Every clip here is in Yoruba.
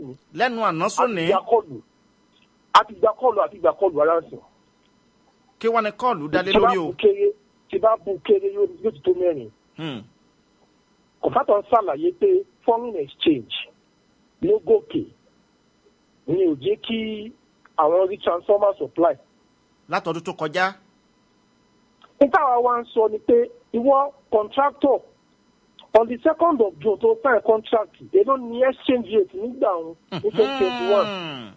lẹ́nu àná sóní àti ìgbàkọlù àti ìgbàkọlù àti ìgbàkọlù aláǹsìn. kí wọ́n ní kọ́ọ̀lù dálé tí bá lórí o. bu kéré tí bá bu kéré yóò yóò ti tó mẹ́rin. Hmm. kọ̀fátọ̀ ń ṣàlàyé pé foreign exchange ló gòkè ni ò jẹ́ kí àwọn rí transformer supply. látọdún tó kọjá. níta wa wá ń sọ ni pé ìwọ contractor on the second of june tó sign contract èló ni exchange rate nígbà òun ní twenty twenty one Hmm.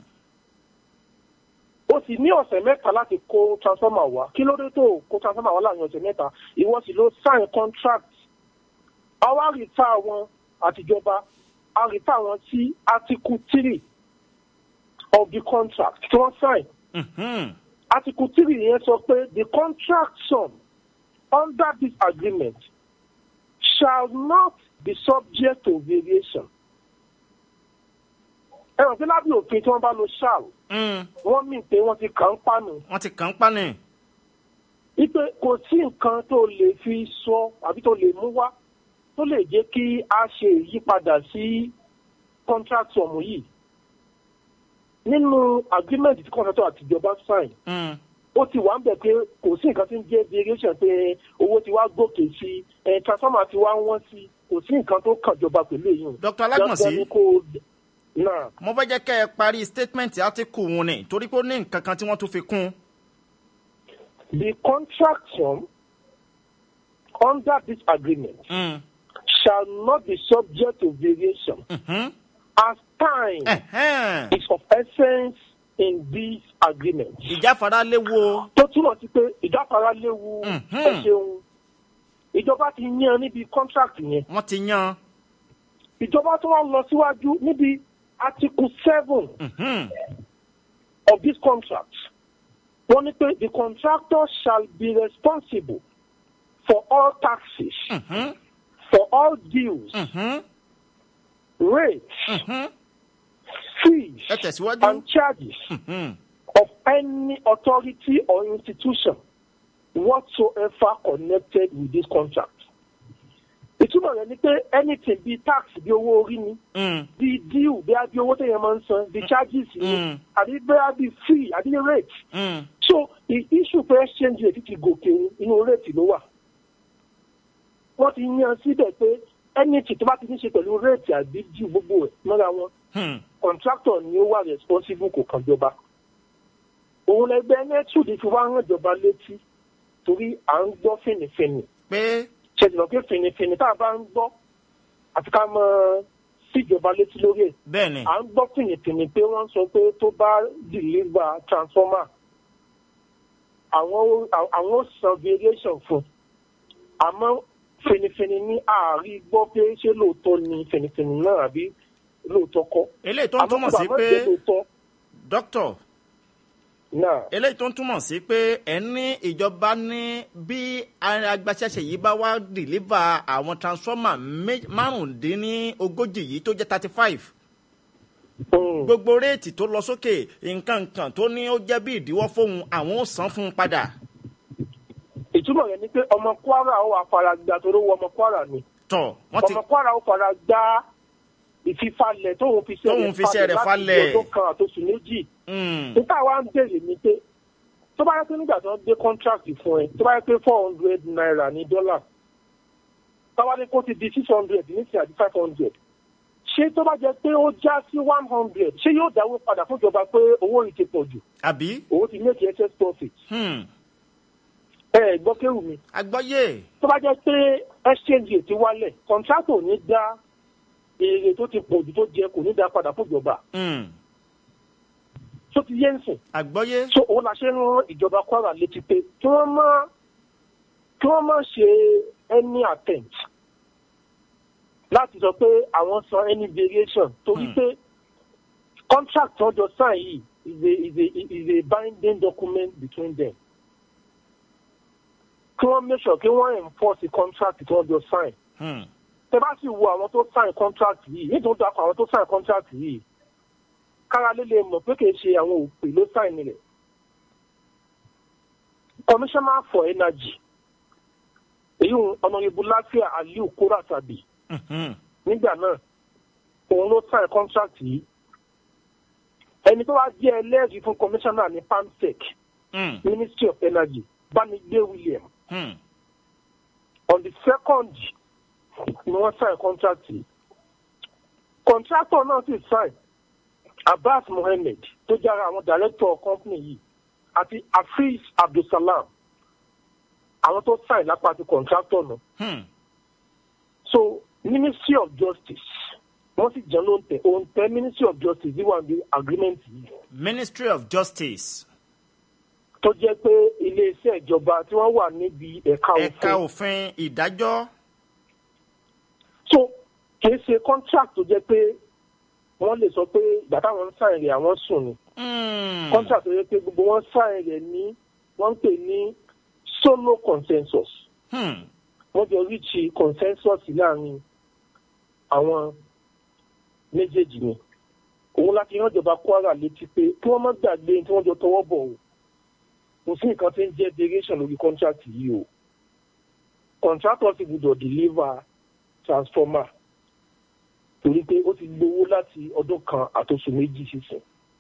ó sì ní ọ̀sẹ̀ mẹ́ta láti kó transformer wá kí ló dé tó kó transformer wá láàrin ọ̀sẹ̀ mẹ́ta ìwọ sì ló sign contract àwa rìtà wọn àtijọba a rìtà wọn sí article three of the contract tí wọ́n sign Mhm. article three yẹn sọ pé the contract sum under this agreement shall not be subject to variation. ẹ rò pé lábẹ́ òfin tí wọ́n bá lo shall Hmm. wọ́n mì pé wọ́n ti kàn ń pànù wọ́n ti kàn ń pa ni. wípé kò sí nǹkan tó lè fi sọ àbí tó lè mú wá tó lè jẹ́ kí a ṣe ìyípadà sí contract sum yìí nínú agreement tí contractor àtijọba sign Hmm. ó ti wà ń bẹ̀ pé kò sí nǹkan tí ń jẹ́ variation pé owó ti wá gòkè sí ẹ̀ transformer ti wá wọ́n sí kò sí nǹkan tó kàn jọba pẹ̀lú èyí. Dr. Alágbọ̀nsí. Dandan ni kó náà mo fẹ́ jẹ́ kẹ́ ẹ parí statement article wọn ni torí pé ó ní nǹkan kan tí wọ́n tún fi kún. the contract sum under this agreement Hmm. shall not be subject to variation Mhm. as time Ẹ̀hẹ́n. is of essence in this agreement. ìjáfara léwu o. tó túmọ̀ sí pé ìdáfara léwu Mhm. ẹ ṣeun ìjọba ti yan níbi contract yẹn wọ́n ti yan. ìjọba tó wá lọ síwájú níbi article seven Mhm. of this contract wọ́n ní pé the contractor shall be responsible for all taxes Mhm. for all dues Mhm. rates Mhm. fees ẹ tẹ̀síwájú. and charges Mhm. of any authority or institution whatsoever connected with this contract. ìtumọ̀ rẹ̀ ni pé anything bíi tax bí owó orí ni Hmm. bíi due bí a bí owó téèyàn máa ń san bíi charges ni Mm. àbí bẹ́ẹ̀ bíi fee àbí rate. Hmm. so the issue pé exchange rate ti gòkè inú rate ló wà. wọ́n ti yan síbẹ̀ pé anything tó bá ti ní ṣe pẹ̀lú rate àbí due gbogbo ẹ̀ mọ́ra wọn Hmm. contractor ni ó wà responsible kò kàn jọba òun lẹgbẹ nẹtùdì fi wá hàn jọba létí torí à ń gbọ́ fìnnìfìnnì pé ṣèjìnà pé fìnnìfìnnì tá a bá ń gbọ́ àti ká mọ síjọba létí lórí ẹ̀ bẹ́ẹ̀ ni. à ń gbọ́ fìnnìfìnnì pé wọ́n sọ pé tó bá deliver transformer àwọn ó- àwọn ó san variation fún àmọ́ fìnnìfìnnì ní ààrí gbọ́ pé ṣé lóòótọ́ ni fìnnìfìnnì náà àbí lóòótọ́ kọ́ eléyìí tó ń túmọ̀ sí àmọ́ pé kò bá mọ̀ jẹ́ lóòótọ́ dókítà náà. eléyìí tó ń túmọ̀ sí pé ẹ ní ìjọba ní bí agbaṣẹ́ṣe yìí bá wá dìlíva àwọn transformer mé- márùndínlógójì yìí tó jẹ́ thirty five Mm. gbogbo réètì tó lọ sókè nǹkan nǹkan tó ní ó jẹ́ bí ìdíwọ́ fóun àwọn ò san fún un padà ìtumọ̀ rẹ̀ ni pé ọmọ kwara ó wà fara gba torí owó ọmọ kwara ni tọ̀ wọ́n ti ọmọ kwara ó fara gba ìfifalẹ̀ tóun fi Tóun fi iṣẹ́ rẹ̀ falẹ̀. láti ọdún kan àtòsù méjì Mm, níta wa ń béèrè ni pé tó bá yẹ pé nígbà tí wọ́n gbé contract fún ẹ tó bá yẹ pé four hundred naira ní dọ́là táwa ní kó ti di six hundred nísìnyí àti five hundred ṣé tó bá jẹ pé ó já sí one hundred ṣé yóò dáwó padà fún ìjọba pé owó yìí ti pọ̀ jù àbí òun ti make excess profit Hmm, ẹ ẹ gbọ́ kéwù mi agbọ́yé tó bá jẹ́ pé exchange rate ti wálẹ̀ contractor ní dá èrè tó ti pọ̀ jù tó jẹ kò ní dá padà fún ìjọba Hmm, tó ti yé ń sìn agbọ́yé so òun la ṣe ń rán ìjọba kwara létí pé kí wọ́n má kí wọ́n má ṣe any attempt láti sọ pé àwọn san any variation torí Hmm. pé contract tó jọ sign yìí is a is a is a binding document between them kí wọ́n make sure kí wọ́n enforce the contract tó jọ sign Hmm, tẹ bá sì wo àwọn tó sign contract yìí nítorí dákọ̀ àwọn tó sign contract yìí kára lè lè mọ̀ pé kì í ṣe àwọn òpè ló sign rẹ̀ commissioner for energy èyí ọ̀nàyẹ̀bù láfíà aliu kóra tàbí mhm, nígbà náà òun ló sign contract yìí ẹni tó wá jẹ́ ẹlẹ́rìí fún commissioner ní pamsec Hmm. ministry of energy bámigbé william Hmm. on the second ni wọ́n sign contract yìí contractor náà sì sign abbas mohammed tó jẹ́ ara àwọn director company yìí àti afeez abdulsalam àwọn tó sign lápá ti contractor náà Hmm. so ministry of justice wọ́n sì jẹ́ ló ń tẹ̀ òun tẹ́ ministry of justice yìí wà ní agreement yìí ministry of justice tó jẹ́ pé iléeṣẹ́ ìjọba tí wọ́n wà níbi ẹ̀ka ẹ̀ka òfin òfin ìdájọ́ so kìí ṣe contract tó jẹ́ pé wọ́n lè sọ pé ìgbà táwọn ń sáyẹn rẹ̀ àwọn sùn ni Hmm. contract tó jẹ́ pé gbogbo wọn sáyẹn rẹ̀ ní wọ́n ń pè ní solo consensus Hmm. wọ́n jọ ríṣi consensus láàrin àwọn méjèèjì ni òun láti rán ìjọba kwara létí pé kí wọ́n má gbàgbé tí wọ́n jọ tọwọ́ bọ̀ o kò sí nǹkan tí ń jẹ́ derivation lórí contract yìí o contractor ti gbọdọ̀ deliver transformer torí pé ó ti gbowó láti ọdún kan àtòsù méjì sísìn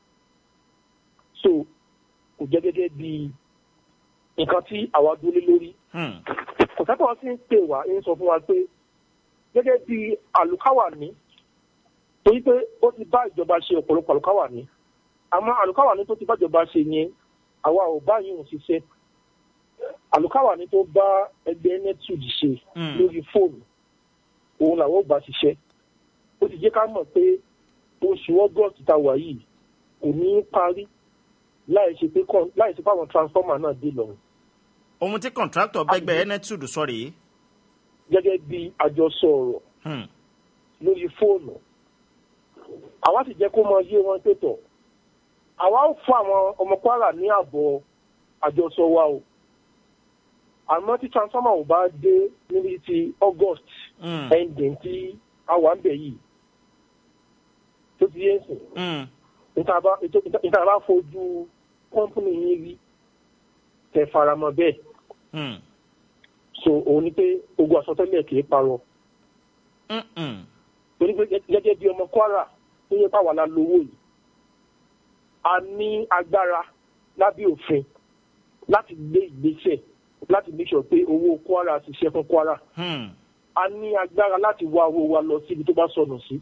so kò jẹ́ gẹ́gẹ́ bí nǹkan tí àwa dúró lé lórí Hmm. kọ̀tàkọ̀ sí ń pè wá ń sọ fún wa pé gẹ́gẹ́ bí àlùkáwà ní torí pé ó ti bá ìjọba ṣe ọ̀pọ̀lọpọ̀ àlùkáwà ní àmọ́ àlùkáwà ní tó ti bá ìjọba ṣe yẹn àwa ò bá yìí ń ṣiṣẹ́ àlùkáwà ní tó bá ẹgbẹ́ netud ṣe Hmm. lórí fóònù òun làwọn ò bá ṣiṣẹ́ ó ti jẹ́ ká mọ̀ pé oṣù august tá a wà yìí kò ní í parí láì ṣe pé kọ́- láì ṣe pé àwọn transformer náà dé lọ́rùn ohun tí contractor bẹ́gbẹ́ enetud sọ rèé gẹ́gẹ́ bí àjọsọ ọ̀rọ̀ Hmm. lórí fóònù àwa sì jẹ́ kó mọ yé wọn pẹ̀tọ̀ àwa ó fún àwọn ọmọ kwara ní àbọ̀ àjọsọ wa o àmọ́ tí transformer ò bá dé níbi ti august Hmm. ending tí a wà ń bẹ̀ yìí tó ti yé sìn Hmm. níta bá ètò- níta bá fojú kọ́ńpìnì yín rí tẹ faramọ́ bẹ́ẹ̀ Hmm. so òun ni pé ogun àsọtẹ́lẹ̀ kì í parọ́ Hmm. Hmm. torí pé gẹ́gẹ́ bí ọmọ kwara tó yẹ káwa la lówó yìí a ní agbára lábẹ́ òfin láti gbé ìgbésẹ̀ láti make sure pé owó kwara ṣiṣẹ́ fún kwara Hmm. a ní agbára láti wá owó wa lọ síbi tó bá sọnù sí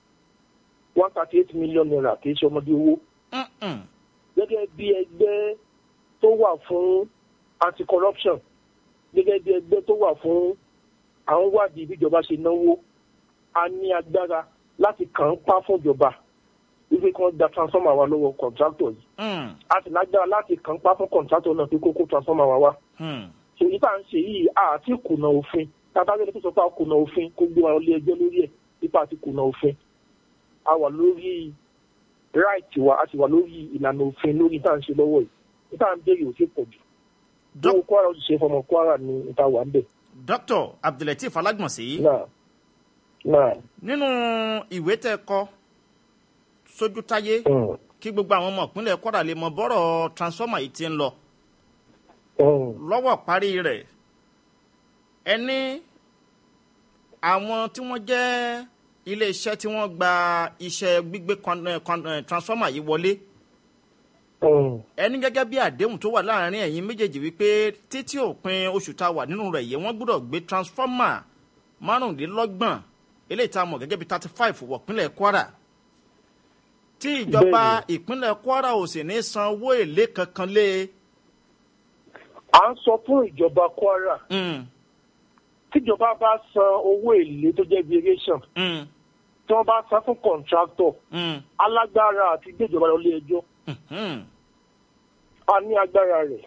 one thirty eight million naira kì í ṣe ọmọdé owó Hmm. Hmm. gẹ́gẹ́ bí ẹgbẹ́ tó wà fún anti-corruption gẹ́gẹ́ bí ẹgbẹ́ tó wà fún àwọn wádìí bí ìjọba ṣe náwó a ní agbára láti kàn ń pa fún ìjọba wípé kí wọ́n gba transformer wa lọ́wọ́ contractor yìí Hmm. a sì lágbára láti kàn ń pa fún contractor náà pé kókó transformer wa wá Hmm. èyí tá à ń ṣe yìí àti kùnà òfin tábàgẹ́lẹ́ tó sọ pé a kùnà òfin kó gbé wa lé ẹjọ́ lórí ẹ̀ nípa àti kùnà òfin a wà lórí right wa a sì wà lórí ìlànà òfin lórí tá à ń ṣe lọ́wọ́ yìí níta à ń béèrè ò sí pọ̀ jù Doc- owó kwara òṣìṣẹ́ fọmọ kwara ní níta wà ń bẹ̀ dr abdulateef alágbọ̀nsí náà náà nínú ìwé tẹ́ kọ sójú táyé mm, kí gbogbo àwọn ọmọ ìpínlẹ̀ kwara lè mọ bọ́rọ̀ transformer yìí ti ń lọ mm, lọ́wọ́ parí rẹ̀ ẹni àwọn tí wọ́n jẹ́ iléeṣẹ́ tí wọ́n gba iṣẹ́ gbígbé con- eh, con- eh, transformer yìí wọlé mm, ẹni gẹ́gẹ́ bí àdéhùn tó wà láàrin ẹ̀yin méjèèjì wípé títí òpin oṣù tá a wà nínú rẹ̀ yìí wọ́n gbọ́dọ̀ gbé transformer márùndínlọ́gbọ̀n eléyìí tá a mọ̀ gẹ́gẹ́ bí thirty five wọ̀ pínlẹ̀ kwara tí ìjọba ìpínlẹ̀ kwara ò sì ní san owó èlé kankan lé e. à ń sọ fún ìjọba kwara Mm, tíjọba bá san owó èlé tó jẹ́ variation mm, tí wọ́n bá san fún contractor mm, alágbára àti gbéjọba lọ lé ẹjọ́ mhm. a ní agbára rẹ̀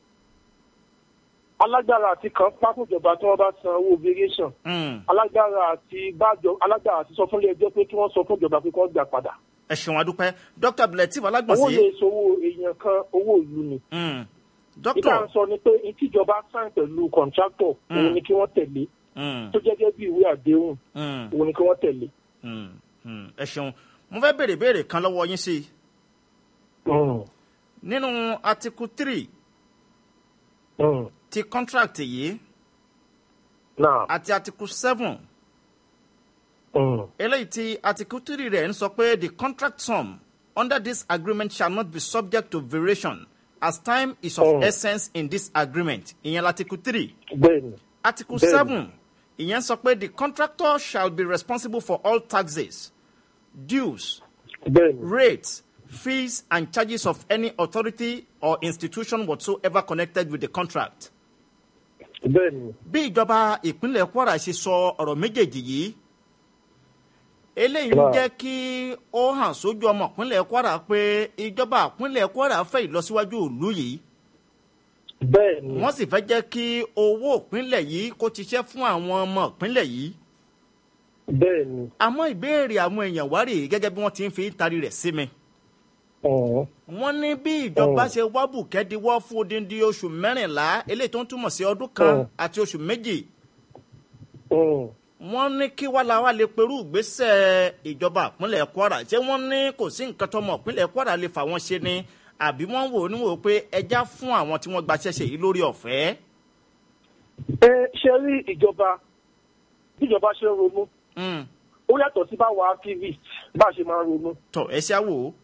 alágbára àti kan pákójọba tí wọ́n bá san owó variation Mm. alágbára àti bájọ alágbára àti sọ fún ilé ẹjọ́ pé kí wọ́n sọ fún ìjọba pé kí wọ́n gbà padà ẹ ṣeun adúpẹ́ dr abdulateef owó alágbọ̀nsí lè sowó èèyàn kan owó ìlú ni Mm. nígbà dr ń sọ ni pé ìtìjọba sign pẹ̀lú contractor òun ni kí wọ́n tẹ̀lé Mm, tó jẹ́gẹ́ bí ìwé àdéhùn mm, òun ni kí wọ́n tẹ̀lé. mm, mm. ẹ ṣeun mo fẹ́ béèrè béèrè kan lọ́wọ́ yín sí i Mm, nínú article three mm. ti contract yìí náà àti article seven mm, eléyìí tí article three rẹ̀ ń sọ pé the contract sum under this agreement shall not be subject to variation as time is of Oh. essence in this agreement ìyẹn l'article three bẹ́ẹ̀ni article Bẹ́ẹ̀ni. seven ìyẹn sọ pé the contractor shall be responsible for all taxes dues bẹ́ẹ̀ni rates fees and charges of any authority or institution whatsoever connected with the contract. bẹ́ẹ̀ni bí ìjọba ìpínlẹ̀ kwara ṣe sọ ọ̀rọ̀ méjèèjì yìí eléyìí ń Wow. jẹ́ kí ó hàn sójú ọmọ ìpínlẹ̀ kwara pé ìjọba ìpínlẹ̀ kwara fẹ́ ìlọsíwájú ìlú yìí bẹ́ẹ̀ni wọ́n sì fẹ́ jẹ́ kí owó ìpínlẹ̀ yìí kó ṣiṣẹ́ fún àwọn ọmọ ìpínlẹ̀ yìí bẹ́ẹ̀ni àmọ́ ìbéèrè àwọn èèyàn wá rèé gẹ́gẹ́ bí wọ́n ti ń fi tari rẹ̀ sí mi. ọ̀hún wọ́n ní bí ìjọba Oh. ṣe wá bùkẹ́díwọ́ fún odindi oṣù mẹ́rìnlá eléyìí tó ń túmọ̀ sí ọdún kan Oh. àti oṣù méjì ọ̀hún wọ́n ní kí wá la wá lè perú ìgbésẹ̀ ìjọba ìpínlẹ̀ kwara ṣé wọ́n ní kò sí nǹkan tọmọ ìpínlẹ̀ kwara lè fà wọ́n ṣe ni àbí wọ́n wò ó níwò pé ẹja fún àwọn tí wọ́n gbaṣẹ́ ṣe yìí lórí ọ̀fẹ́. ẹ ṣe rí ìjọba bíjọba ṣe ń ronú Mm. ó yàtọ̀ sí báwa activist bá a ṣe máa ń ronú tọ ẹ ṣá wò ó.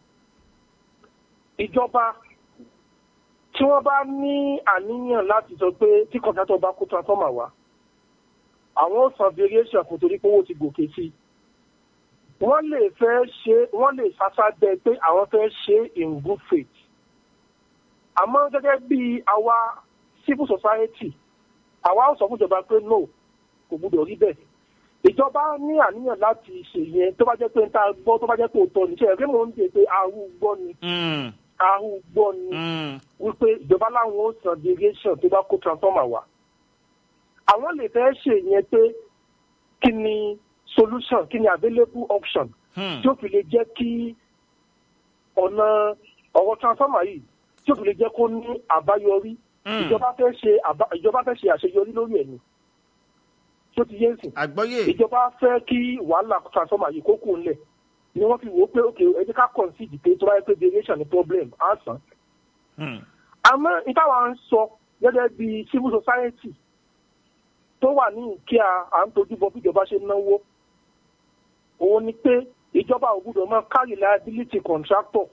ìjọba tí wọ́n bá ní àníyàn láti sọ pé tí kọ̀ǹtátọ̀ bá kó transformer wá àwọn ó san variation fún torí pé owó ti gòkè sí i wọ́n lè fẹ́ ṣe wọ́n lè sásábẹ́ pé àwọn fẹ́ ṣe in good faith àmọ́ gẹ́gẹ́ bí àwa civil society àwa ó sọ fún ìjọba pé no kò gbúdọ̀ rí bẹ́ẹ̀ ìjọba ní àníyàn láti ṣe yẹn tó bá jẹ́ pé ń ta gbọ́ tó bá jẹ́ pé òótọ́ ní ṣe ẹ̀rí mò ń dè pé àrùn gbọ́ ni Mm. àrùn gbọ́ ni Mm. wípé ìjọba láwọn ó san derivation tó bá kó transformer wá àwọn lè fẹ́ ṣe yẹn pé kí ni solution kí ni available option Hmm. tí ó fi lè jẹ́ kí ọ̀nà ọ̀rọ̀ transformer yìí tí ó fi lè jẹ́ kó ní àbáyọrí Mm. ìjọba fẹ́ ṣe àbá- ìjọba fẹ́ ṣe àṣeyọrí lórí ẹ̀ ni tí ó ti yé nsìn àgbọ́yé. ìjọba fẹ́ kí wàhálà transformer yìí kó kù ńlẹ̀ ni wọ́n fi wò ó pé ok ẹ jẹ́ ká concede pé tó bá yẹ pé derivation ni problem á san Hmm. àmọ́ ìtawà ń sọ gẹ́gẹ́ bí civil society tó wà ní ìkíà à ń tojú bọ bí ìjọba ṣe ń náwó òun ni pé ìjọba ò gbúdọ̀ máa carry liability contractor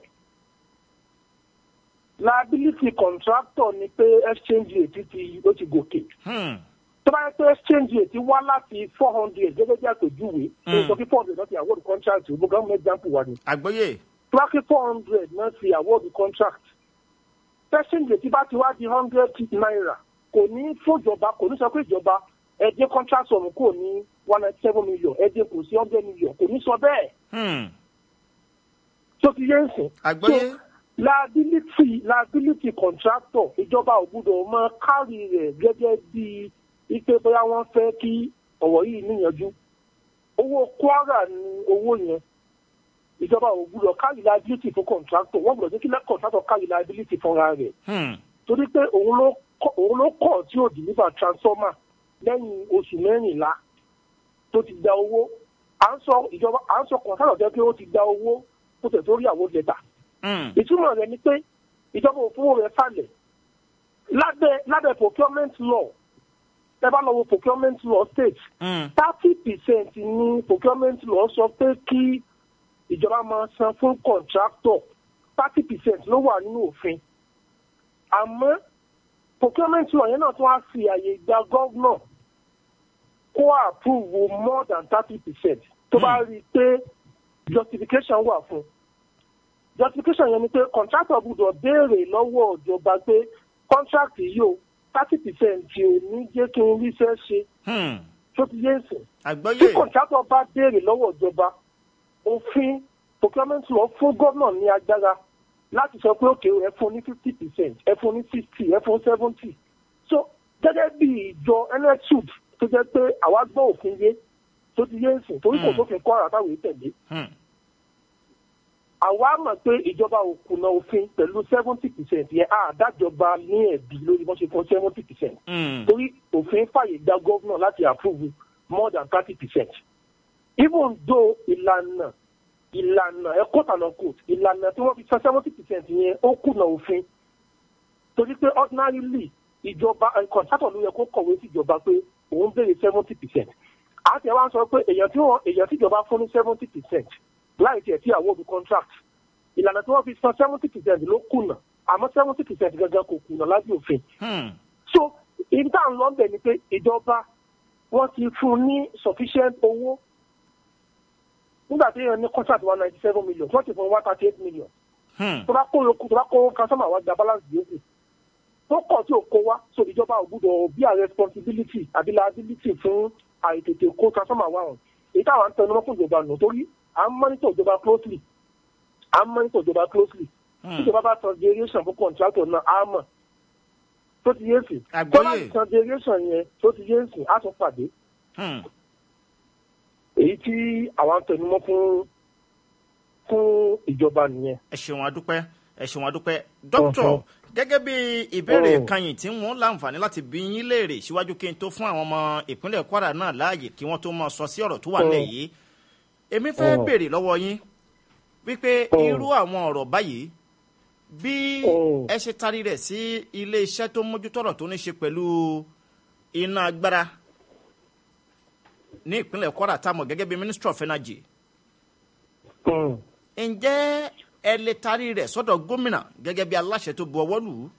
liability contractor ni pé exchange rate ti ó ti gòkè Hmm. tó bá yẹ pé exchange rate wá láti four hundred gẹ́gẹ́ bí àpèjúwe Mm. ó sọ pé four hundred náà ti award contract ìbò government example wa ni àgbọ́yé. tó bá pé four hundred náà ti award contract exchange rate bá ti wá di hundred naira kò ní fòjọba kò ní sọ pé ìjọba ẹ jẹ́ contract sọ̀rọ̀ kò ní one ninety seven million ẹ jẹ́ kò sí hundred million kò ní sọ bẹ́ẹ̀ Hmm. tó ti yé ń sìn. àgbọ́yé. So, liability liability contractor ìjọba ò gbúdọ̀ mọ kárì rẹ̀ gẹ́gẹ́ bí ipe bóyá wọ́n fẹ́ kí ọ̀rọ̀ yìí níyanjú owó kwara ni owó yẹn ìjọba ò gbúdọ̀ kárì liability fún contractor wọ́n gbúdọ̀ jẹ́ kí contractor kárì liability fúnra rẹ̀ Hmm. torí pé òun ló kọ̀- òun ló kọ̀ tí ò deliver transformer lẹ́yìn oṣù mẹ́rìnlá tó ti gba owó à ń sọ ìjọba à ń sọ contractor jẹ́ pé ó ti gba owó tó tẹ̀ tó rí àwọn lẹ́tà Hmm. ìtumọ̀ rẹ̀ ni pé ìjọba òfin rẹ̀ falẹ̀ lábẹ́ lábẹ́ procurement law ẹ bá lọ wo procurement law state Hmm. thirty percent ní procurement law sọ pé kí ìjọba máa san fún contractor thirty percent ló wà nínú òfin àmọ́ procurement law yẹn náà tún wá fi àyè gba gọ́vnọ̀ kó approve more than thirty percent tó bá rí i pé justification wà fún un justification yẹn ni pé contractor gbọ́dọ̀ béèrè lọ́wọ́ ìjọba pé contract yìí o thirty percent ò ní jẹ́ kí n ríṣẹ́ ṣe Hmm. tó ti yé sìn. tí àgbọ́yé. contractor bá béèrè lọ́wọ́ ìjọba òfin procurement law fún gómìnà ní agbára láti sọ pé òkè ẹ fún ní fifty percent ẹ fún ní sixty ẹ fún seventy so gẹ́gẹ́ bí ìjọ nsud tó jẹ́ pé àwa gbọ́ òfin yé tó ti yé sìn torí kò Hmm. sófin kọ́ ara táwọn èèyàn tẹ̀lé Hmm. àwa mọ̀ pé ìjọba ò kùnà òfin pẹ̀lú seventy percent yẹn àdájọba ní ẹ̀bí lórí bọ́n ṣe fún seventy percent Hmm. torí òfin fàyè gba gómìnà láti approve more than thirty percent even though ìlànà ìlànà ẹ̀kọ́ tànà court ìlànà tí wọ́n fi san seventy percent yẹn ó kùnà òfin torí pé ordinarily ìjọba contractor ló yẹ kó kọ̀wé sí ìjọba pé òun béèrè seventy percent àti ẹ̀ wá ń sọ pé èèyàn tí wọ́n èèyàn tí ìjọba fún ní seventy percent láì tiẹ̀ tí àwọn òbí contract ìlànà tí wọ́n fi san seventy percent ló kùnà àmọ́ seventy percent gangan kò kùnà lábẹ́ òfin Hmm. so ibi tá à ń lọ bẹ̀ ni pé ìjọba wọ́n ti fún un ní sufficient owó nígbà tí èèyàn ní contract one ninety seven million wọ́n ti fún un one thirty eight million Hmm. tó bá kó yòókù tó bá kó customer wá gba balance yòókù tó kọ̀ tí ò kó wá so ìjọba ò gbúdọ̀ bí a responsibility àbí liability fún àìtètè kó customer wá hàn èyí táwọn ń tẹnumọ́ fún ìjọba nù torí à ń monitor ìjọba closely à ń monitor ìjọba closely tí Hmm. ìjọba bá san derivation fún contractor náà á mọ̀ tó ti yé sí Àgbọ́yé. tó bá ti san derivation yẹn tó ti yé sí á tún pàdé Hmm. èyí tí àwọn ń tẹnumọ́ fún fún ìjọba nìyẹn. ẹ ṣeun adúpẹ́ ẹ ṣeun adúpẹ́ dókítà Ọ̀hún. gẹ́gẹ́ bí ìbéèrè Ọ̀hún. kanyìn tí wọ́n láǹfààní láti bí yín léèrè síwájú kí n tó fún àwọn ọmọ ìpínlẹ̀ kwara náà láàyè kí wọ́n tó mọ sọ sí ọ̀rọ̀ tó wà nílẹ̀ yìí èmi fẹ́ Ọ̀hún. béèrè lọ́wọ́ yín wípé Ọ̀hún. irú àwọn ọ̀rọ̀ báyìí bí Ọ̀hún. ẹ ṣe tarí rẹ̀ sí ilé iṣẹ́ tó mójútọ́rọ̀ tó ní ṣe pẹ̀lú iná agbára ní ìpínlẹ̀ kwara tá a mọ̀ gẹ́gẹ́ bí ministry of energy Mm. ǹjẹ́ ẹ lè tarí rẹ̀ sọ́dọ̀ gómìnà gẹ́gẹ́ bí aláṣẹ tó bu ọwọ́ lù ú.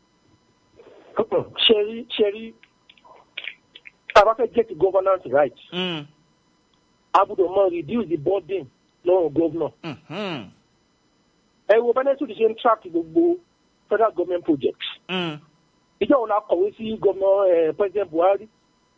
ṣẹ́rí ṣẹ́rí tá a bá fẹ́ get the governance right Mm, a gbọ́dọ̀ mọ reduce the burden lọ́rùn governor. mhm, ẹ wo benefit ṣe ń track gbogbo federal government projects. mm. ìjọ wo la kọ̀wé sí gómìnà eh, president buhari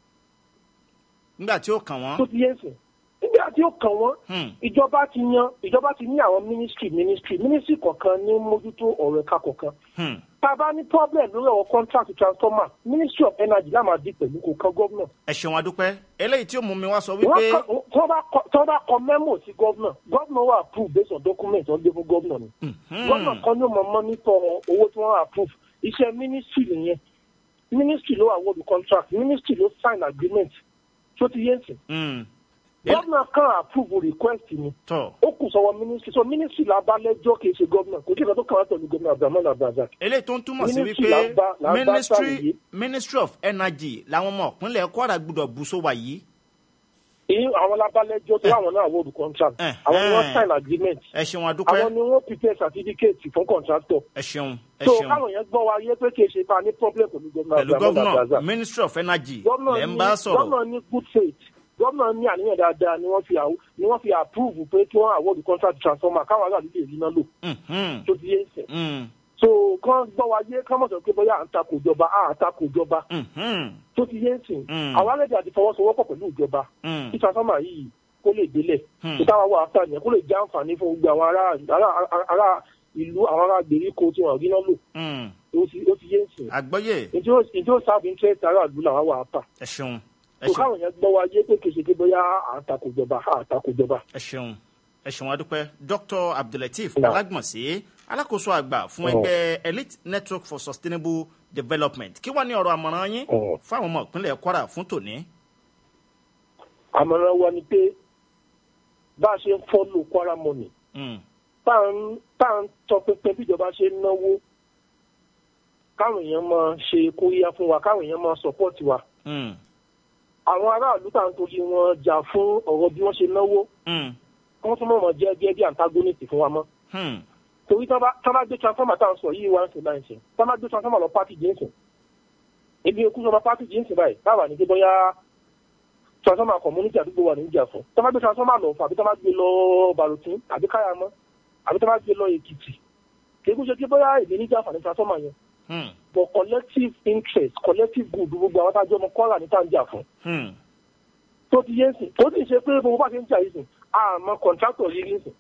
nígbà tí ó kàn tó wọ́n. ti yé sìn nígbà tí ó kàn wọ́n Hmm, ìjọba ti yan ìjọba ti ní àwọn ministry ministry ministry kọ̀ọ̀kan ní mójútó ọ̀rọ̀ ẹ̀ka kọ̀ọ̀kan hmm, tá a bá ní problem lórí ọ̀rọ̀ contract transformer ministry of energy láwọn àdí pẹ̀lú kò kan gómìnà ẹ ṣeun adúpẹ́ eléyìí tí ó mú mi wá sọ wọ́n wípé kọ- tí wọ́n bá kọ- tí wọ́n bá kọ memo sí gómìnà gómìnà wà approve based on document wọ́n gbé fún gómìnà ni Mhm, gómìnà kan ní ó mọ monitor owó tí wọ́n approve iṣẹ́ ministry nìyẹn ministry ló award contract ministry ló sign agreement tó ti yé sìn hmm, El- gómìnà kan approve request ni tọ́ ó kù sọ́wọ́ ministry so ministry la bá lẹ́jọ́ kì í ṣe gómìnà kò sí ìkan tó kàn wá pẹ̀lú gómìnà abdulhamid abdulrazak eléyìí tó ń túmọ̀ sí Ministry wípé là ń bá- là ń bá ministry sàlàyé. ministry of energy làwọn ọmọ ìpínlẹ̀ kwara gbúdọ̀ bù sówà yìí. èyí àwọn la bá lẹ́jọ́ tó àwọn náà award contract Eh, àwọn ni wọ́n eh. sign agreement ẹ ṣeun àwọn adúpẹ́ ni wọ́n prepare certificate fún contractor ẹ ṣeun ẹ so ṣeun káwọn yẹn gbọ́ wa yé pé kì í ṣe pa ní problem pẹ̀lú gómìnà pẹ̀lú abdulhamid gómìnà abdulrazak ministry of energy gómìnà lẹ́ ń ní bá sọ̀rọ̀. gómìnà ní good faith gómìnà ní àníyàn dáadáa ni wọ́n fi àw- ni wọ́n fi approve pé kí wọ́n award contract transformer káwọn aráàlú lè rí iná lò Mhm, tó ti yé sìn hmm, so kán gbọ́ wa yé kán mọ̀ sọ pé bóyá à ń takò ìjọba à ń takò ìjọba mhm, tó ti yé sìn Mm. àwọn alẹ́dẹ̀ àti fọwọ́sowọ́pọ̀ pẹ̀lú ìjọba hmm, kí transformer yìí kó lè délẹ̀ Hmm. kí táwa wà áfà yẹn kó lè jẹ́ àǹfààní fún gbogbo àwọn ará ará ará ìlú àwọn ará gbèríko tí wọ́n rí náà lò hmm. ó ti ó ti yé sìn àgbọ́yé ètò ètò sábì interest ará ìlú làwọn wà áfà ẹ ṣeun ẹ kò ṣeun káwọn yẹn gbọ́ wa yé pé kèsì pé bóyá à ń takò ìjọba à ń takò ìjọba. ẹ ṣeun ẹ ṣeun adúpẹ́ dr abdulateef Náà. alágbọ̀nsẹ̀ alákòóso àgbà fún Ọ̀hún. ẹgbẹ́ elite network for sustainable development kí wàá ní ọ̀rọ̀ àmọ̀ràn yín Ọ̀hún. fún àwọn ọmọ ìpínlẹ̀ kwara fún tòní. àmọ̀ràn wa ni pé bá a ṣe ń fọ́lò kwara money Hmm, tá à ń tá à ń tọpinpin bí ìjọba ṣe ń náwó káwọn èèyàn máa ṣe kóríyá fún wa káwọn èèyàn máa support wa hmm, àwọn aráàlú tá à ń torí wọn jà fún ọ̀rọ̀ bí wọ́n ṣe náwó hmm, wọ́n tún mọ̀ jẹ́ gẹ́gẹ́ bí antagonist fún wa mọ́ hmm, torí tí wọ́n bá tí wọ́n bá gbé transformer tá à ń sọ yìí wá ń sìn báyìí sìn tí wọ́n bá gbé transformer lọ pátì jíǹsìn ebi ekú sọ ma pátì jíǹsìn báyìí báwa ní pé bóyá transformer community àdúgbò wà níjà fún tí wọ́n bá gbé transformer lọ fún àbí tí wọ́n bá gbé lọ bàrùtún àbí káyàmọ́ àbí tí wọ́n bá gbé lọ èkìtì kì í kú ṣe pé bóyá èdè níjà fún transformer yẹn hmm, but collective interest collective good gbogbo àwọn tájọ́ ọmọ kọ́là ní tá à ń jà fún hmm, tó ti yé ń sìn tó sì ṣe pé gbogbo bá ṣe ń jà yìí sìn àmọ́ contractor yìí ń sìn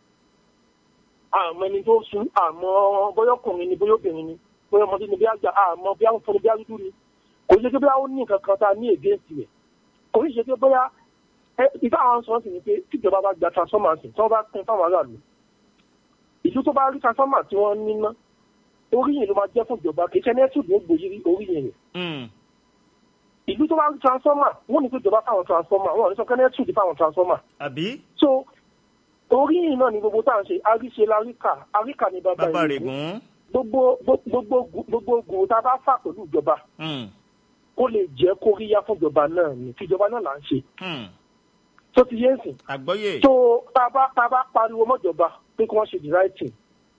àmọ́ ẹni tó sún àmọ́ bóyá ọkùnrin ni bóyá obìnrin ni bóyá ọmọdé ni bóyá àgbà àmọ́ bóyá ń fọnù bóyá dúdú ni kò ní ṣe pé bóyá ó ní nǹkan kan tá a ní against rẹ̀ kò ní ṣe pé bóyá ẹ ìfẹ́ àwọn sọ̀rọ̀ sì ni pé tíjọba bá gba transformer sí tí wọ́n bá pín fáwọn aráàlú ìlú tó bá rí transformer tí wọ́n níná oríyìn ló máa jẹ́ fún ìjọba kì í ṣe nẹ́tù ní gbòyìí oríyìn rẹ̀ hmm, ìlú tó bá rí transformer wọ́n ní pé ìjọba fáwọn transformer wọ́n ní sọ kẹ́nẹ́tù ní fáwọn transformer àbí so oríyìn náà ni gbogbo tá à ń ṣe àríṣe láríkà àríkà ni bàbá bàbá ìlú rẹ̀ gùn. gbogbo gbogbo gbogbo gùn tá a bá fà pẹ̀lú ìjọba Hmm, kó lè jẹ́ kóríyá fún ìjọba náà ni tìjọba náà là ń ṣe hmm, tó ti yé nsìn àgbọ́yé tó tá a bá tá a bá pariwo mọ́jọba pé kí wọ́n ṣe the right thing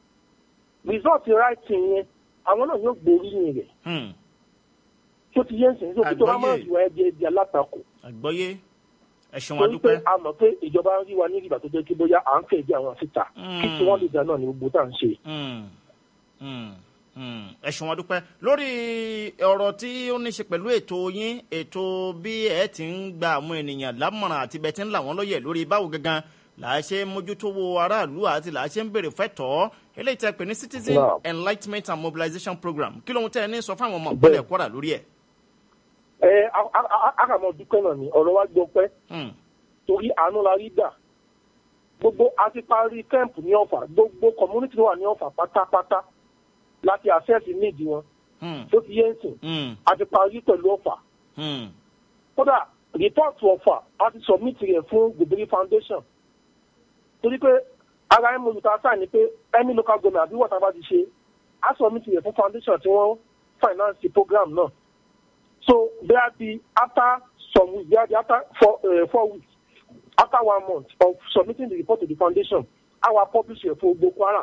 result writing yẹn àwọn náà yóò gbóríyìn rẹ̀ Hmm. tó ti yé ń sìn tó bá máa Àgbọ́yé. ju ẹbí ẹbí alátakò àgbọ́yé ẹ ṣeun torí pé adúpẹ́. a mọ̀ pé ìjọba ń rí wa ní ìgbà tó jẹ́ kí bóyá à ń fẹ́ bí àwọn síta kí tí wọ́n lè dá náà ní gbogbo tá à ń ṣe. Hmm. Hmm. Hmm. ẹ ṣeun adúpẹ́ lórí ọ̀rọ̀ tí ó ní ṣe pẹ̀lú ètò yín ètò bí ẹ ti ń gba àwọn ènìyàn lámọ̀ràn àti bẹ́ẹ̀ ti ń là wọ́n lóye lórí báwo gangan là á ṣe mójútówó aráàlú àti là á ṣe ń béèrè fẹ́tọ̀ọ́ eléyìí tẹ́ pè ní citizen Wow. enlightenment and mobilization program kí lóhun tẹ́ ẹ ní sọ fáwọn ọmọ Bẹ́ẹ̀. ìpínlẹ̀ kwara lórí ẹ̀. ẹ a- a- a- a kà mọ dúpẹ́ náà ni ọ̀rọ̀ wa gbọ́ pẹ́ Hmm. torí àánú la rí gbà gbogbo a ti parí kẹ́ǹpù ní ọ̀fà gbogbo community tó wà ní ọ̀fà pátápátá láti access need wọn Hmm. tó ti yé ń sìn Hmm. a ti parí pẹ̀lú ọ̀fà Hmm. kódà report ọ̀fà a ti submit rẹ̀ fún gbèbèrè foundation torí pé ara ẹ̀ mọ̀lùtà sáà ni pé any local government àbí wọ́n bá ti ṣe a submit rẹ̀ fún foundation tí wọ́n finance the program náà so bẹ́ẹ̀ bí after some weeks bẹ́ẹ̀ bí after four, uh, four weeks after one month of submitting the report to the foundation our publish rẹ̀ fún gbogbo kwara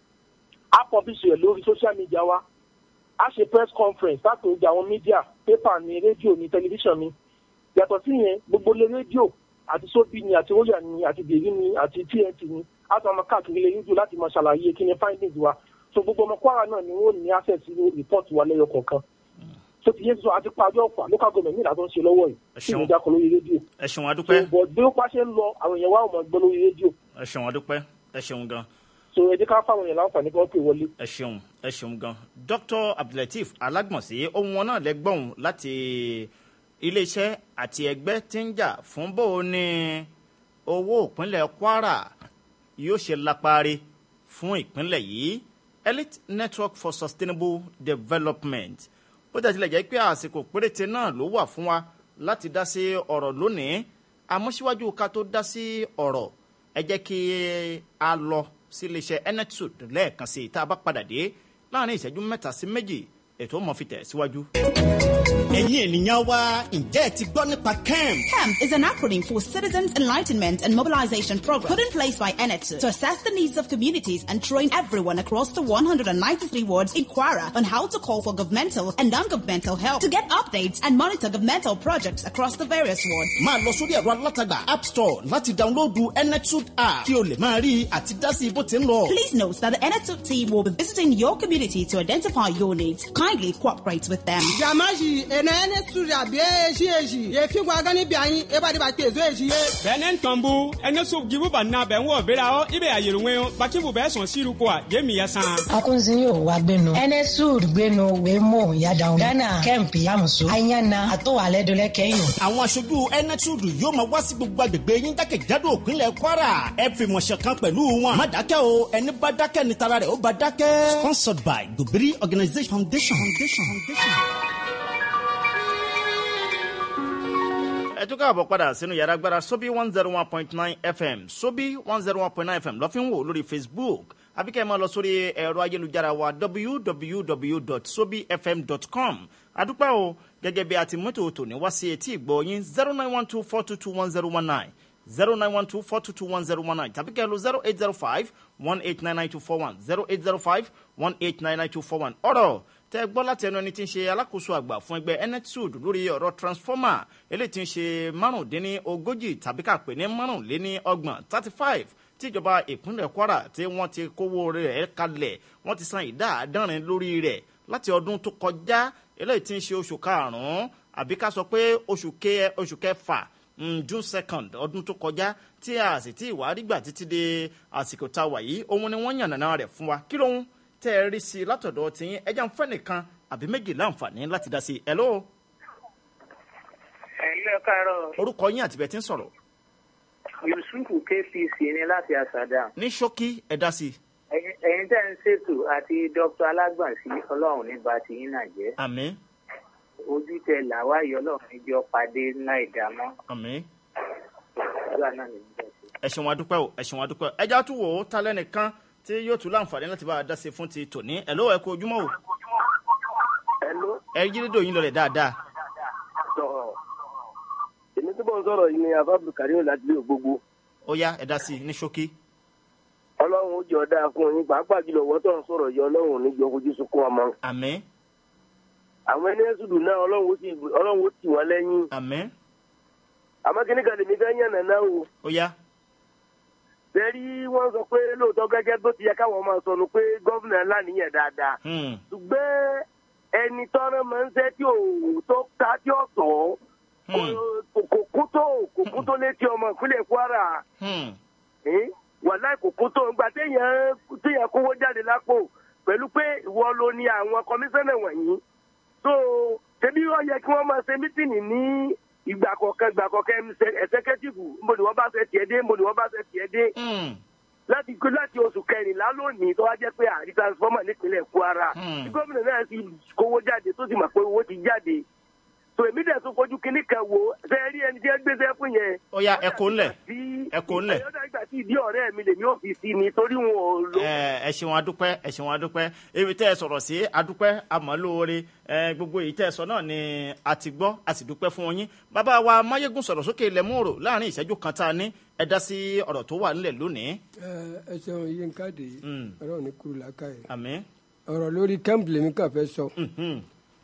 a publish rẹ̀ lórí social media wa a ṣe press conference láti ojú àwọn media paper ní rédíò ní tẹlifíṣàn ni yàtọ̀ sí yẹn gbogbo ilé rédíò àti sóbì ni àti róyà ni àti bèrí ni àti tnt ni a tún máa káàkiri ilé rédíò láti máa ṣàlàyé kí ni findings wa so gbogbo ọmọ kwara náà ni wọn ò ní access sí report wa lẹ́yọ kọ̀ọ̀kan so ti yé sọ àti parí ọ̀pá local government nígbà tó ń ṣe lọ́wọ́ yìí Ẹ tí ṣeun. ìjà kan lórí rédíò ẹ ṣeun so adúpẹ́ but bí ó pàṣẹ ń lọ àwọn èèyàn wa ò mọ̀ gbọ́ lórí rédíò ẹ ṣeun adúpẹ́ ẹ ṣeun gan. so ẹ jẹ́ ká fáwọn èèyàn láǹfààní kí wọ́n pè wọlé. ẹ ṣeun ẹ ṣeun gan dr abdulateef alágbọ̀nsẹ̀ ohun wọn náà lẹ́gbọ̀n láti iléeṣẹ́ àti ẹgbẹ́ tí ń jà fún bó o ní owó ìpínlẹ̀ kwara yóò ṣe lápárí fún ìpínlẹ̀ yìí elite network for sustainable development bó jẹ́ tilẹ̀ jẹ́ pé àsìkò péréte náà ló wà fún wa láti dá sí ọ̀rọ̀ lónìí àmọ́ síwájú ká tó dá sí ọ̀rọ̀ ẹ jẹ́ kí a lọ sí iléeṣẹ́ enetsud lẹ́ẹ̀kan sí i tá a bá padà dé láàrin ìṣẹ́jú mẹ́ta sí méjì ètò mọ̀ fi tẹ̀ síwájú. ẹ̀yin ènìyàn wa ǹjẹ́ ẹ ti gbọ́ nípa kemp. CAMP is an acronym for Citizens Enlightenment and Mobilization Program put in place by ENETSU to assess the needs of communities and train everyone across the 193 wards in Kwara on how to call for governmental and non-governmental help to get updates and monitor governmental projects across the various wards. máa lọ sórí ẹ̀rọ alátagbà app store láti dáńlóòdù enetud app kí o lè máa rí i àti dá sí bó ti ń lọ. Please note that the ENETSU team will be visiting your community to identify your needs. Kindly cooperate with them. jamaji ene ene studia bie eji eji ye fi gwa gani bi anyi e ba de ba pe zo eji ye bɛnɛ tɔnbu ɛne so gibu ba na bɛn wɔ bera hɔ i bɛ a yɛlɛ ŋɛn bakibu bɛ sɔn siru ko a jɛ mi yɛ san. akunzi yóò wá gbénu enesud gbénu wémo yadaun ghana kemp yamusu ayana àtọwálẹdọlẹ kẹyìn. àwọn aṣojú enetud yóò máa wá sí gbogbo agbègbè yín jákèjádò òpínlẹ̀ kwara ẹ fi mọ̀ṣẹ̀ kan pẹ̀lú wọn. má dákẹ́ o ẹni bá dákẹ́ ni tara rẹ̀ ó bá dákẹ́. sponsored by gobiri organisation foundation. foundation. foundation. ẹ tún káàbọ̀ padà sínú yàrá agbára sobi one zero one point nine fm sobi one zero one point nine fm lọ́ fi ń wò lórí facebook àbíkẹ́ ẹ máa lọ sórí ẹ̀rọ ayélujára wa www.sobifm.com adúpẹ́ o gẹ́gẹ́ bí a ti mọ́tò tòní wá sí etí ìgbọ́ yín zero nine one two four two two one zero one nine zero nine one two four two two one zero one nine tàbí kẹ́ ẹ lo zero eight zero five one eight nine nine two four one zero eight zero five one eight nine nine two four one ọ̀rọ̀ tẹ gbọ́ láti ẹnu ẹni tí ń ṣe alákòóso àgbà fún ẹgbẹ́ enetsud lórí ọ̀rọ̀ transformer eléyìí tí ń ṣe márùndínní ogójì tàbí ká pè ní márùnléní ọgbọ̀n thirty five tíjọba ìpínlẹ̀ kwara tí wọ́n ti kówó rẹ̀ kalẹ̀ wọ́n ti san ìdá àádọ́rin lórí rẹ̀ láti ọdún tó kọjá eléyìí tí ń ṣe oṣù karùn-ún àbí ká sọ pé oṣù ke- oṣù kẹfà mm, june second ọdún tó kọjá tí a sì tí ìwà rígbà títí di àsìkò tá a wà yìí òun ni wọ́n yànnàná rẹ̀ fún wa kí lóhun tẹ́ ẹ rí sí i látọ̀dọ̀ tiyín ẹja ń fẹ́ nìkan àbí méjì láǹfààní láti dá sí i hello ẹ̀lẹ́ káàárọ̀ orúkọ yín àtibẹ̀ tí ń sọ̀rọ̀ yusufu kpc ní láti àṣàdá ní ṣókí ẹ dá sí i Ẹ̀yin- ẹ̀yin tẹ́ ń ṣètò àti dr alágbàǹsí ọlọ́run ní bá ti yín náà jẹ́ àmì ojú tẹ làwáyé ọlọ́run níjọ́ pàdé ńlá ìdámọ́ àmì ọlá náà ní bẹ́ẹ̀ sí. ẹ ṣeun adúpẹ́ o ẹ ṣeun adúpẹ́ o ẹja tún wò ó ta lẹ́nìkan tí yóò tún láǹfààní láti bá a dá sí i fún ti tòní ẹ̀ ló ẹ kú ojúmọ́ o Hello, ẹ yí rédíò yín lọlẹ̀ dáadáa sọ̀rọ̀. èmi tí mò ń sọ̀rọ̀ yìí ni abdul karim láti ilé gbogbo. ó yá ẹ dá sí i ní ṣókí ọlọ́run ó jọ dáa fún yín pàápàá jùlọ wọ́n tó ń sọ̀rọ̀ yìí ọlọ́run ò ní jọ fojú sunkún ọmọ. àmín àwọn ẹni ẹ̀sùdù náà ọlọ́run ó sì ọlọ́run ó tì wọ́n lẹ́yìn. àmín àmọ́ kíní kan lèmi fẹ́ yànnà náà o. ó yá bẹ́ẹ̀rí wọ́n sọ pé lóòótọ́ gẹ́gẹ́ bó ti yẹ káwọn máa sọnù pé gọ́vùnà ńlá nìyẹn dáadáa. Hmm. ṣùgbọ́n ẹni tọ́rọ máa ń ṣẹ́ tí ò tó ta tí ò tọ́ Hmm. kò kò kú tó kò kú tó létí ọmọ ìpínlẹ̀ kwara Hmm. eh? wàláì kò kú tó ńgbà téèyàn téèyàn kówó jáde lápò pẹ̀lú pé ìwọ ló ní àwọn kọmíṣánná wọ̀nyí so ṣebí ó yẹ kí wọ́n máa ṣe mítìnì ní ìgbà kọ̀ọ̀kan ìgbà kọ̀ọ̀kan ẹ̀sẹ̀kẹ́tìfù níbo ni wọ́n bá fẹ́ tiẹ̀ dé níbo ni wọ́n bá fẹ́ tiẹ̀ dé Hmm. láti láti oṣù kẹrìnlá lónìí tó wá jẹ́ pé àrí transformer nípínlẹ̀ kwara Hmm. tí gómìnà náà sì kówó jáde tó sì mọ̀ pé owó ti jáde so èmi dẹ̀ tún fojú kinní kan wo ṣe rí ẹni tí ẹ gbéṣẹ́ fún yẹn. ó yá ẹ kó ńlẹ̀ ẹ kó ńlẹ̀. ẹ̀yọ́dà ìgbà tí ìdí ọ̀rẹ́ mi lèmi ò fi sí ni torí wọn ò lo. ẹ ẹ ṣeun adúpẹ́ ẹ ṣeun adúpẹ́ ibi tẹ́ ẹ sọ̀rọ̀ sí adúpẹ́ àmọ́ lóore ẹ gbogbo èyí tẹ́ ẹ sọ náà ni a ti gbọ́ a sì dúpẹ́ fún yín bàbá wa máyégún sọ̀rọ̀ sókè ilẹ̀ múrò láàrin ìṣẹ́jú kan tá a ní ẹ dá sí ọ̀rọ̀ tó wà nílẹ̀ lónìí. ẹ ṣeun yín káàdì Mm. ọlọ́run ní kúrú làákàyè àmín. ọ̀rọ̀ lórí kẹ́ǹpì lèmi kàn fẹ́ sọ Mhm.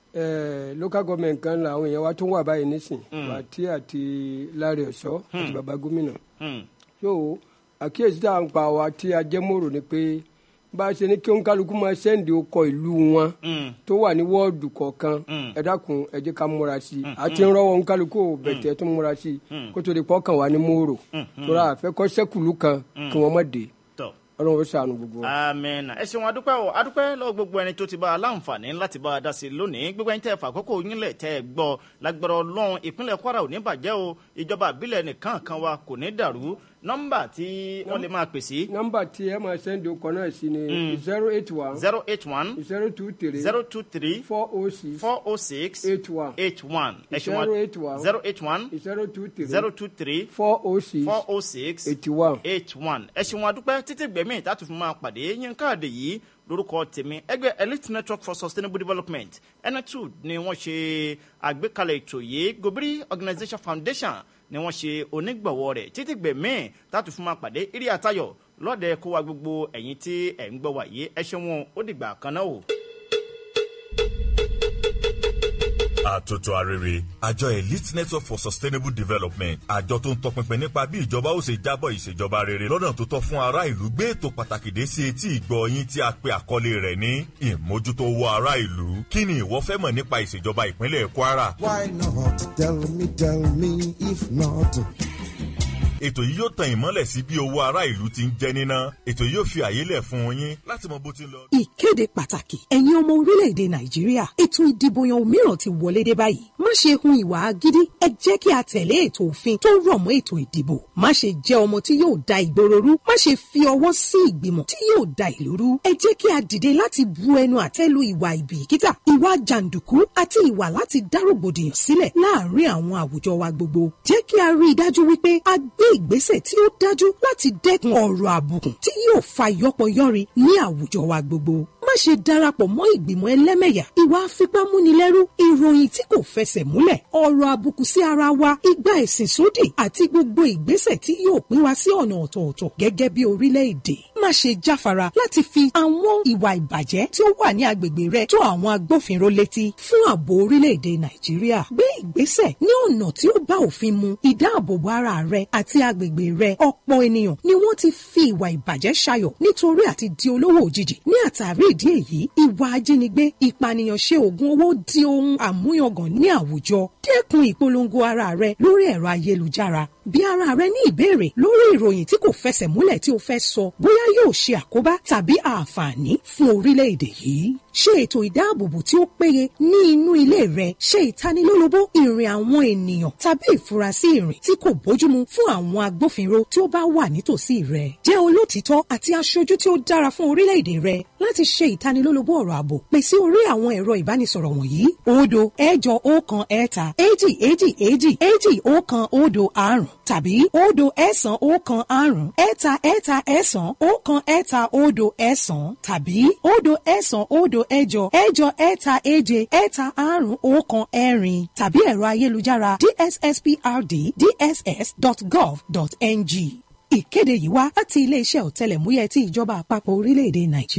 Eh, local government kan làwọn èèyàn wa tó wà báyìí nísìn bàtí àti láre ọ̀ṣọ́ àti bàbá gómìnà Hmm. so àkíyèsí tá à ń pa wa tí a jẹ́ mòrò ni pé bá a ṣe ní kí òǹkálukú máa ṣẹ́ǹdì ọkọ̀ ìlú wọn Hmm. tó wà ní wọ́ọ̀dù kọ̀ọ̀kan Mm. ẹ dákun ẹ jẹ́ ká múra sí i àti ń rọ́wọ́ òǹkálukú ò bẹ̀tẹ̀ tó múra sí i kó tó di pọ́kàn wá ní mòrò tó rà àfẹ́kọ́ sẹ́kùlù kan kí wọ́n má dé tọ́ ọlọ́run ó ṣàánú gbogbo wa. amina ẹ ṣeun adúpẹ́ o adúpẹ́ lọ́wọ́ gbogbo ẹni tó ti bá a láǹfààní láti bá a dá sí i lónìí gbogbo ẹni tẹ́ ẹ fà àkókò yín lẹ̀ tẹ́ ẹ gbọ́ lágbára ọlọ́run ìpínlẹ̀ kwara ò ní bàjẹ́ o ìjọba àbílẹ̀ nìkan kan wa kò ní dàrú nọ́mbà tí wọ́n lè máa pè sí nọ́mbà tí ẹ máa ṣẹ́ǹdì ọkọ̀ náà sí ni zero eight one zero eight one zero two three zero two three four oh six four oh six eight one eight one ẹ ṣeun zero eight one zero eight one zero two three zero two three four oh six four oh six eighty one. eight one ẹ ṣeun adúpẹ́ títí gbẹ̀mí ìtàtù fún máa pàdé yín káàdì yìí lórúkọ tèmi ẹgbẹ́ elite network for sustainable development enetud ni wọ́n ṣe àgbékalẹ̀ ètò yìí gobiri organisation foundation ni wọ́n ṣe onígbọ̀wọ́ rẹ̀ títí gbẹ̀mí ìtàtù fún máa pàdé irí àtayọ̀ lọ́dẹ kó wa gbogbo ẹ̀yin tí ẹ̀ ń gbọ́ wà yìí ẹ ṣeun ó dìgbà kan náà o. àtòtò àrèrè àjọ elite network for sustainable development àjọ tó ń tọpinpin nípa bí ìjọba ó ṣe jábọ̀ ìṣèjọba rere lọ́nà tó tọ́ fún ará ìlú gbé ètò pàtàkì dé sí etí ìgbọ́ yín tí a pe àkọlé rẹ̀ ní ìmójútó owó ará ìlú kí ni ìwọ fẹ́ mọ̀ nípa ìṣèjọba ìpínlẹ̀ kwara. Why not? Tell me, tell me, if not. ètò yìí yóò tan ìmọ́lẹ̀ sí bí owó ará ìlú ti ń jẹ́ níná ètò yìí yóò fi àyè lẹ̀ fún yín láti mọ bó ti ń lọ. ìkéde pàtàkì ẹ̀yin ọmọ orílẹ̀-èdè nàìjíríà ètò ìdìbò yan òmíràn ti wọlé dé báyìí má ṣe hun ìwà agídí ẹ jẹ́ kí a tẹ̀lé ètò òfin tó rọ̀ mọ́ ètò ìdìbò má ṣe jẹ́ ọmọ tí yóò da ìgboro rú má ṣe fi ọwọ́ sí ìgbìmọ̀ tí yóò da ìlú rú ẹ jẹ́ kí a dìde láti bu ẹnu àtẹ́ lu ìwà ìbìkítà ìwà jàǹdùkú àti ìwà láti dá rògbòdìyàn sílẹ̀ láàárín àwọn àwùjọ wa gbogbo jẹ́ kí a rí i dájú wípé a gbé ìgbésẹ̀ tí ó dájú láti dẹ́kun ọ̀rọ̀ àbùkù tí yóò fa yọpọyọrin ní àwùjọ wa gbogbo má ṣe darapọ̀ mọ́ ìgbìmọ̀ ẹlẹ́mẹ̀yà ìwà afipámúnilẹ́rú ìròyìn tí kò fẹsẹ̀ múlẹ̀ ọ̀rọ̀ àbùkù sí ara wa ìgbà ẹ̀sìn sódì àti gbogbo ìgbésẹ̀ tí yóò pín wa sí ọ̀nà ọ̀tọ̀ọ̀tọ̀ gẹ́gẹ́ bí orílẹ̀-èdè má ṣe jáfara láti fi àwọn ìwà ìbàjẹ́ tí ó wà ní agbègbè rẹ tó àwọn agbófinró létí fún ààbò orílẹ̀-èdè nàìjíríà gbé ìgbésẹ̀ ní ọ̀nà tí ó bá òfin mu ìdáàbòbò ara rẹ àti agbègbè rẹ ọ̀pọ̀ ènìyàn ni wọ́n ti fi ìwà ìbàjẹ́ ṣayọ̀ nítorí àti di olówó òjijì ní àtàrí ìdí èyí ìwà ajínigbé ìpànìyàn ṣe oògùn owó di ohun àmúyangàn ní àwùjọ dẹ́kun ìpolongo ara rẹ lórí ẹ̀rọ ayélujára bí ara rẹ ní ìbéèrè lórí ìròyìn tí kò fẹsẹ̀ múlẹ̀ tí o fẹ́ sọ bóyá yóò ṣe àkóbá tàbí àǹfààní fún orílẹ̀-èdè yìí ṣe ètò ìdáàbòbò tí ó péye ní inú ilé rẹ ṣe ìtanilólobó ìrìn àwọn ènìyàn tàbí ìfurasí ìrìn tí kò bójúmu fún àwọn agbófinró tí ó bá wà nítòsí rẹ jẹ́ olótìítọ́ àti aṣojú tí ó dára fún orílẹ̀-èdè rẹ láti ṣe ìtanilólobó ọ̀rọ̀ ààbò pè sí orí àwọn ẹ̀rọ ìbánisọ̀rọ̀ wọ̀nyí òdo ẹ̀jọ ọ̀kan ẹ̀ta èjì èjì èjì èjì ọ̀kan òdo àrùn tàbí òdo ẹ̀sán ọ̀kan àrùn ẹ̀ta ẹ̀ta ẹ̀sán ọ̀kan ẹ̀ta òdo ẹ̀sán tàbí òdo ẹ̀sán òdo ẹ̀jọ ẹ̀jọ ẹ̀ta èje ẹ̀ta àrùn ọ̀kan ẹ̀rin tàbí ẹ̀rọ ayélujára dssprd dss.gov.ng ìkéde yìí wá láti iléeṣẹ́ ọ̀tẹlẹ̀múyẹ́ ti ìjọba àpapọ̀ orílẹ̀-èdè nàìjíríà.